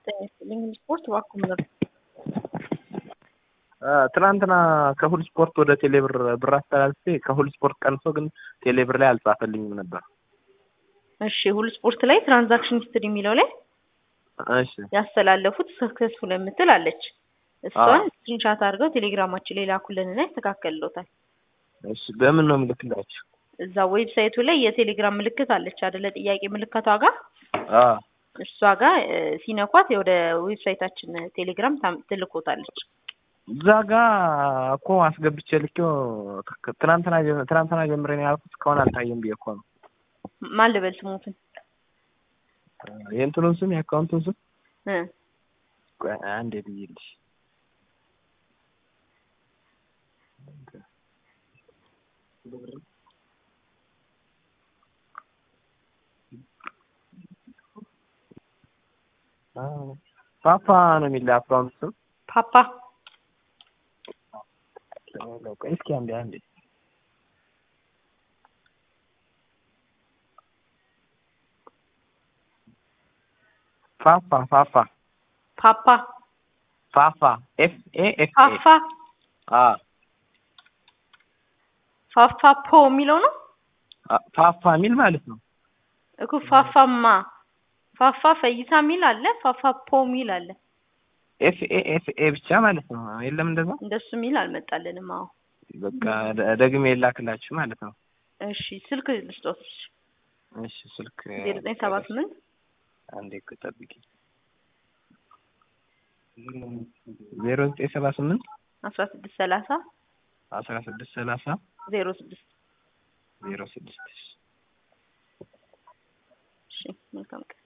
ጤና ይስጥልኝ ስፖርት እባክዎ ምን ነበር? ትናንትና ከሁል ስፖርት ወደ ቴሌብር ብር አስተላልፌ ከሁል ስፖርት ቀንሶ ግን ቴሌብር ላይ አልጻፈልኝም ነበር። እሺ ሁሉ ስፖርት ላይ ትራንዛክሽን ሂስትሪ የሚለው ላይ እሺ ያስተላለፉት ሰክሰስፉል የምትል አለች። እሷን ስክሪንሻት አድርገው ቴሌግራማችን ላይ ላኩልንና ይስተካከልሎታል። እሺ በምን ነው የምልክላችሁ? እዛ ዌብሳይቱ ላይ የቴሌግራም ምልክት አለች አይደለ? ጥያቄ ምልክቷ ጋር አ እሷ ጋር እ፣ ሲነኳት ወደ ዌብሳይታችን ቴሌግራም ታም- ትልኮታለች። እዛ ጋ እኮ አስገብቼ ልኬው ክ- ትናንትና ጀ- ትናንትና ጀምሬ ነው ያልኩት እስካሁን አልታየም ብዬ እኮ ነው። ማን ልበል ስሙትን የእንትኑን ስም የአካውንቱን ስም እ ቆይ አንዴ ልይልሽ። አ፣ ፓፓ ነው የሚል አካውንት ስም ፓፓ ቆይ እስኪ አንዴ አንዴ ፋፋ ፋፋ ፓፓ ፋፋ ኤፍ ኤ ኤፍ ኤ ፋፋ አ ፋፋ ፖ የሚለው ነው አ፣ ፋፋ የሚል ማለት ነው። እኮ ፋፋማ ፋፋ ፈይሳ የሚል አለ ፋፋ ፖ የሚል አለ ኤፍ ኤ ኤፍ ኤ ብቻ ማለት ነው። የለም እንደዛ። እንደሱ የሚል አልመጣልንም አዎ በቃ ደ- ደግሜ የላክላችሁ ማለት ነው። እሺ ስልክ ልስጦት እሺ ስልክ ዜሮ ዘጠኝ ሰባ ስምንት አንዴ እኮ ጠብቂ። ዜሮ ዘጠኝ ሰባ ስምንት አስራ ስድስት ሰላሳ አስራ ስድስት ሰላሳ ዜሮ ስድስት ዜሮ ስድስት እሺ መልካም ቀን